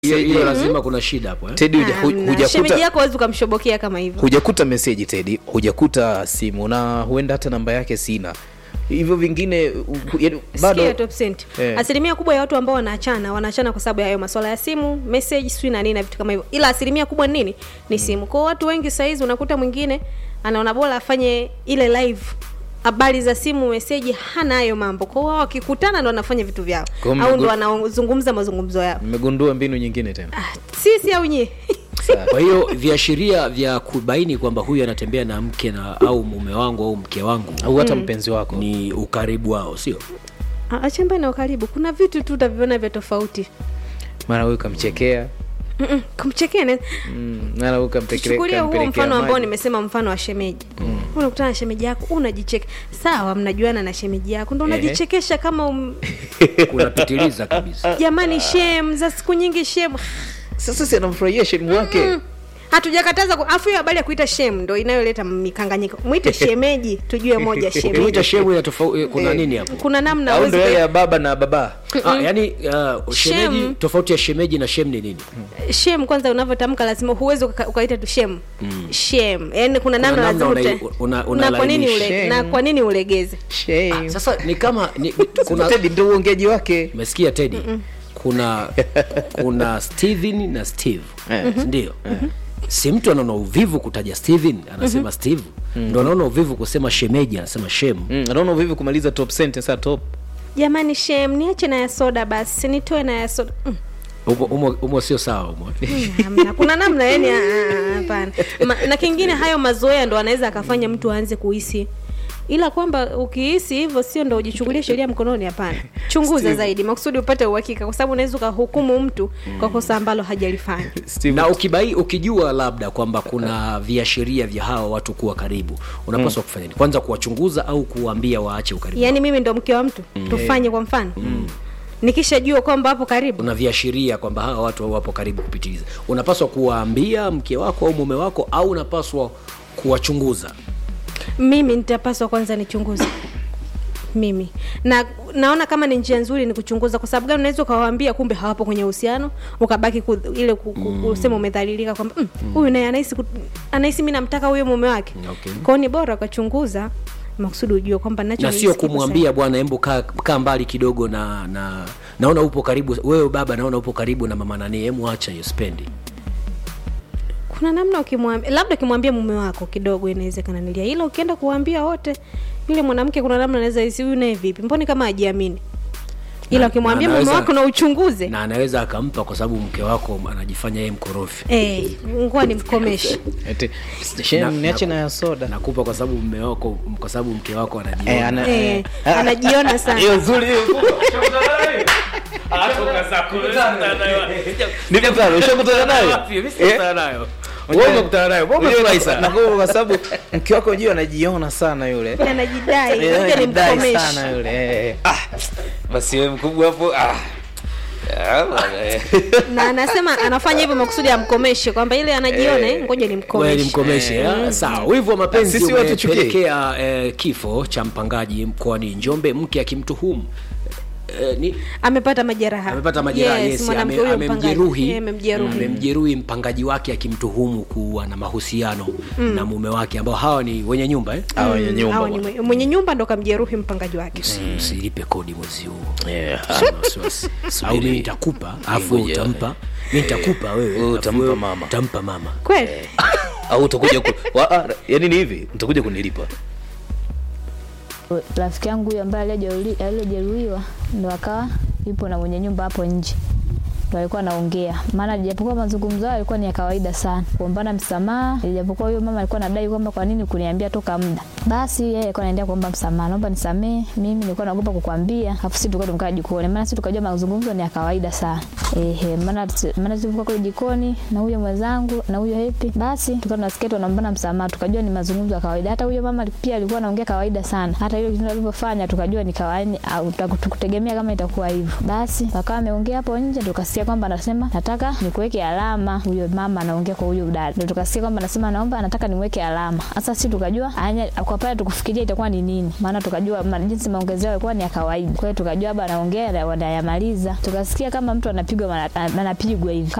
hiyo hiyo lazima kuna shida hapo eh? Tedi huja- hu- Hamna. shemeji hujakuta yako hawezi ukamshobokea kama hivyo hujakuta meseji Tedi, hujakuta simu na huenda hata namba yake sina. Hivyo vingine u- yaani bado Sikia top cent. Eh. asilimia kubwa ya watu ambao wanaachana wanaachana kwa sababu ya hayo maswala ya simu message sijui na nini na vitu kama hivyo ila asilimia kubwa ni nini ni simu kwao watu wengi sahizi unakuta mwingine anaona bora afanye ile live habari za simu meseji hana hayo mambo kwao wao wakikutana ndo wanafanya vitu vyao Kwa hiyo au mmegu- ndo wanazungumza mazungumzo yao mmegundua mbinu nyingine tena. ah, sisi au nyie Sawa. kwa hiyo viashiria vya kubaini kwamba huyu anatembea na mke na au mume wangu au mke wangu Au hata mpenzi wako. ni ukaribu wao sio Ah, achamba na ukaribu kuna vitu tu utaviona vya tofauti Mara huyu kamchekea, Mm-mm, kumchekea na- mm, mara huyu kampekele- chukulia huo kampelekea mfano ambao maji. nimesema mfano wa shemeji mm. unakutana na shemeji yako unajicheka sawa mnajuana na shemeji yako ndo Ehe. unajichekesha kama um... kunapitiliza kabisa jamani shem za siku nyingi shem Sasa si anamfurahia shemu wake. hatujakataza ku- afu hiyo habari ya kuita shem ndo inayoleta mikanganyiko mwite shemeji tujue moja ukimwita shemeji shemu ina tofauti kuna nini hapo kuna namna Au huwezi ndo yale ku- ya baba na baba. ah, yani uh, shemeji Shem. tofauti ya shemeji na shem ni nini shem kwanza unavyotamka lazima huwezi uka- ukaita tu shem shem yaani kuna namna namna lazima unai- uta- una- una na kwa nini lainisha. ule, na kwa nini ulegeze Shame. sasa ni kama ni, kuna Tedi ndo uongeaji wake. umesikia tedi kuna kuna steven na steve Eh. ndio si mtu anaona uvivu kutaja steven anasema steve ndo anaona uvivu kusema shemeji anasema shem Mm, anaona uvivu kumaliza top sentence sa top. jamani shem niache na ya soda basi nitoe na ya soda mm. umo, umo, umo sio sawa umo Hamna. kuna namna yani ah, ah, hapana Ma- na kingine hayo mazoea ndo anaweza akafanya mtu aanze kuhisi ila kwamba ukihisi hivyo sio ndo ujichukulie sheria mkononi hapana chunguza zaidi makusudi upate uhakika kwa sababu unaweza ukahukumu mtu kwa kosa ambalo hajalifanya Steve. na ukibai ukijua labda kwamba kuna viashiria vya hawa watu kuwa karibu unapaswa kufanya nini kwanza kuwachunguza au kuwaambia waache ukaribu yaani mimi ndo mke wa mtu tufanye kwa mfano nikishajua kwamba hapo karibu kuna viashiria kwamba hawa watu wapo karibu kupitiliza unapaswa kuwaambia mke wako au mume wako au unapaswa kuwachunguza mimi nitapaswa kwanza nichunguze mimi na naona kama ni njia nzuri ni kuchunguza kwa sababu gani unaweza ukawaambia kumbe hawapo kwenye uhusiano ukabaki ku, ile ku- ku- kusema umedhalilika kwamba "Mm, huyu naye anahisi ku- anahisi mi namtaka huyo mume wake Okay. kwao ni bora ukachunguza makusudi ujue kwamba nacho na nahisi sio kipo kumwambia bwana embu kaa kaa mbali kidogo na na naona upo karibu wewe baba naona upo karibu na mama nani hemu acha hiyo spendi sawa. kuna namna ukimwambia labda ukimwambia mume wako kidogo inawezekana nilia ila ukienda kuwaambia wote yule mwanamke kuna namna anaweza hisi huyu naye vipi mboni kama hajiamini ila Na- ukimwambia na mume anaweza- wako na uchunguze na anaweza akampa kwa sababu mke wako anajifanya yeye mkorofi Eh, ngoa ni mkomeshe Eti, Shem, Na- niache na- na ya soda. nakupa kwa sababu mume wako kwa sababu mke wako anajiona Eh, ana- Eh, eh. anajiona sana Hiyo nzuri hiyo. Nimekutana, ushakutana nayo? Eh? Wewe umekutana nayo. Wewe umefurahi sana. Nakumbuka kwa sababu mke wako juu anajiona sana yule. anajidai Eh, ngoja ni anajidai mkomeshe sana yule. eh. Ah, basi wewe mkubwa hapo ah. Ah, bwana, eh. na anasema anafanya hivyo makusudi amkomeshe kwamba ile anajiona eh, ngoja ni Wewe ni mkomeshe mkomeshe ah, sawa wivu wa mapenzi Sisi watu chukie. umepelekea eh, kifo cha mpangaji mkoani njombe mke akimtuhumu eh, ni amepata majeraha amepata majeraha yes, yes, mwanamke ame- huyo mpangaji. amemjeruhi Eh, amemjeruhi amemjeruhi mpangaji wake akimtuhumu kuwa na mahusiano na mume wake ambao hawa ni wenye nyumba eh? Hawa wenye nyumba Hawa ni bwana. mwenye- mwenye nyumba ndo kamjeruhi mpangaji wake Usi- usilipe kodi mwezi huu Yeah. Sina wasiwasi. au mimi nitakupa afu wewe Ngoja. utampa mi nitakupa wewe Wewe afu utampa wewe mama. utampa mama kweli Au utakuja ku... wa, ah, yaani ni hivi, utakuja kunilipa. rafiki yangu huyo ambaye aliyejeruhi- aliyejeruhiwa ndo akawa yupo na mwenye nyumba hapo nje ndo alikuwa anaongea maana japokuwa mazungumzo yao yalikuwa ni ya kawaida sana kuombana msamaha japokuwa huyo mama alikuwa anadai kwamba kwa nini kuniambia toka muda basi yeye alikuwa anaendelea kuomba msamaha naomba nisamee mimi nilikuwa naogopa kukwambia afu sisi tulikuwa tumekaa jikoni maana sisi tukajua mazungumzo ni ya kawaida sana ehe maana maana tulikuwa kule jikoni na huyo mwenzangu na huyo hepi basi tukawa tunasikia tu wanaombana msamaha tukajua ni mazungumzo ya kawaida hata huyo mama pia alikuwa anaongea kawaida sana hata ile kitendo alivyofanya tukajua ni kawaida au tukutegemea kama itakuwa hivyo basi wakawa ameongea hapo nje tukasikia kwamba anasema nataka nikuweke alama huyo mama anaongea kwa huyo dada ndio tukasikia kwamba anasema naomba anataka niweke alama sasa sisi tukajua anya- kwa kwa pale tukufikiria itakuwa ni nini, maana tukajua ma, jinsi maongezi yao yalikuwa ni ya kawaida. Kwa hiyo tukajua labda anaongea na wanayamaliza, tukasikia kama mtu anapigwa mara- anapigwa hivi